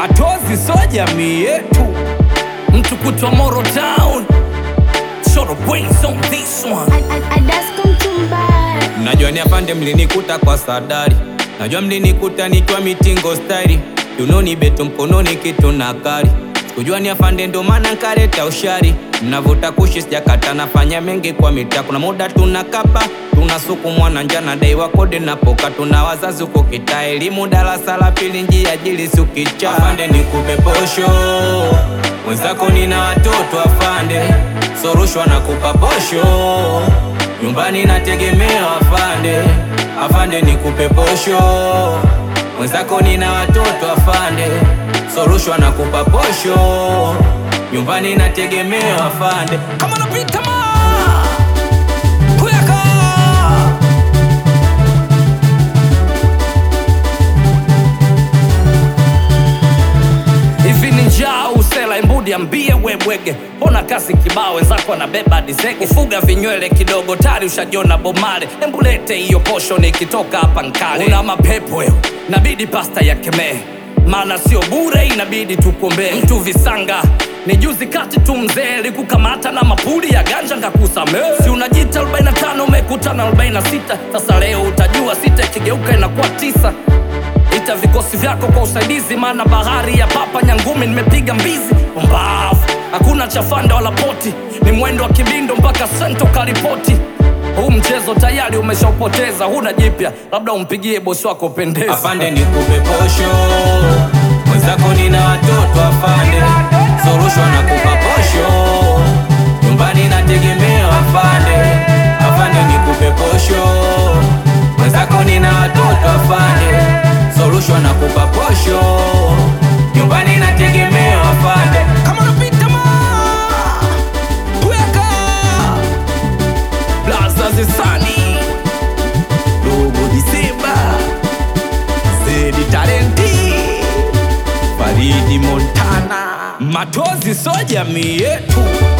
Matozi so jamii yetu, mtu kutwa Moro Town, show the brains on this one. Najua ni afande mlinikuta kwa sadari, najua mlinikuta nikiwa mitingo stairi, tunoni beto mkononi kitu na kari, sikujua ni afande ndo maana nkaleta ushari, mnavuta kushi sijakata, nafanya mengi kwa mitaa, kuna muda tunakapa tunasukumwa na njana, dai wa kodi napoka, tuna wazazi huko kitaa, elimu darasa la pili, njia jili sukicha, afande nikupe posho mwenzako, nina watoto afande, sorushwa na kupa posho nyumbani nategemea afande, afande nikupe posho mwenzako, nina watoto afande, sorushwa na kupa posho nyumbani nategemea afande. Kama napita ma kuyaka hivi ni njaa usela imbudi ambie webwege ona kasi kibao wenzako anabeba dizege fuga vinywele kidogo tari ushajiona bomale embulete hiyo posho nikitoka hapa nkale una mapepo wewe nabidi pasta ya kemee maana sio bure inabidi tukuombee mtu visanga ni juzi kati tu mzee likukamata na mapuli ya ganja ngakusamee si unajita 45 umekutana 46 sasa leo utajua sita ikigeuka inakuwa tisa ita vikosi vyako kwa usaidizi, maana bahari ya papa Nyangumi nimepiga mbizi. Mbavu hakuna chafanda wala poti, ni mwendo wa kibindo mpaka sento karipoti. Huu mchezo tayari umeshaupoteza, huna jipya, labda umpigie bosi wako pendeza. Afande nikupe posho mwenzako, nina watoto afande, sorushwa na kupa posho nyumbani nategemea afande, afande nikupe posho mwenzako, nina watoto afande, sorushwa na kupa posho nyumbani nategemea afande. Kama unapita ma Weka Blaza zisani Dogo Disemba Zedi Talenti Faridi Montana Matozi so jamii yetu